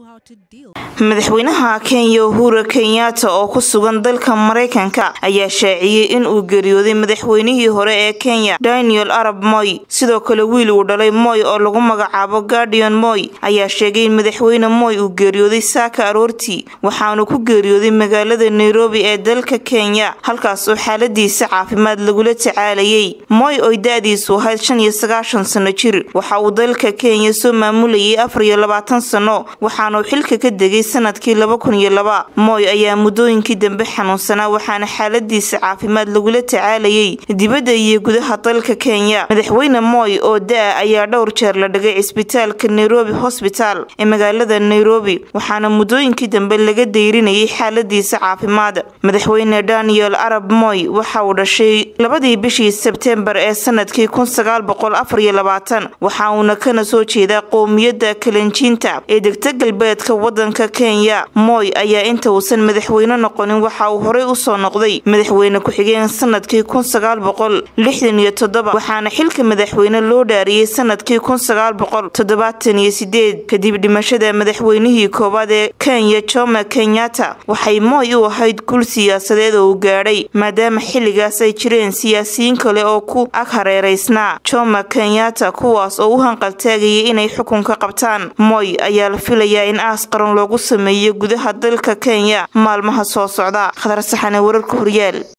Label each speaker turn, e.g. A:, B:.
A: madaxweynaha kenya uhura kenyatta oo ku sugan dalka mareykanka ayaa shaaciyey in uu geeriyooday madaxweynihii hore ee kenya daniel arab moy sidoo kale wiil uu dhalay moy oo lagu magacaabo guardian moy ayaa sheegay in madaxweyne moy uu geeriyooday saaka aroortii waxaanu ku geeriyooday magaalada nairobi ee dalka kenya halkaas oo xaaladiisa caafimaad lagula tacaalayay moy oy da-diisu ahayd shan iyo sagaashan sano jir waxa uu dalka kenya soo maamulayay afar iyo labaatan sano waxaanuu xilka ka degay sanadkii laba kun iyo laba moy ayaa muddooyinkii dambe xanuunsanaa waxaana xaaladiisa caafimaad lagula tacaalayay dibadda iyo gudaha dalka kenya madaxweyne moy oo da-a ayaa dhowr jeer la dhigay cisbitaalka nairobi hosbital ee magaalada nairobi waxaana muddooyinkii dambe laga dayrinayay xaaladiisa caafimaad madaxweyne daniel arab moy waxa uu dhashay labadii bishii sebtembar ee sanadkii kun sagaal boqol afar iyo labaatan waxa uuna kana soo jeedaa qowmiyadda kalenjiinta ee degta galbeedka wadanka kenya moy ayaa inta uusan madaxweyne noqonin waxa uu horey usoo noqday madaxweyne ku-xigeen sanadkii kun sagaal boqol lixdan iyo toddoba waxaana xilka madaxweyne loo dhaariyey sanadkii kun sagaal boqol toddobaatan iyo sideed kadib dhimashada madaxweynihii koowaad ee kenya jome kenyatta waxay moy u ahayd gul siyaasadeed oo uu gaadhay maadaama xilligaas ay jireen siyaasiyiin kale oo ku ag hareereysnaa jome kenyatta kuwaas oo u hanqaltaagayay inay xukunka qabtaan moy ayaa la filayaa in aas qaran loogu sameeyo gudaha dalka kenya maalmaha soo socda khadar saxane wararka horyaal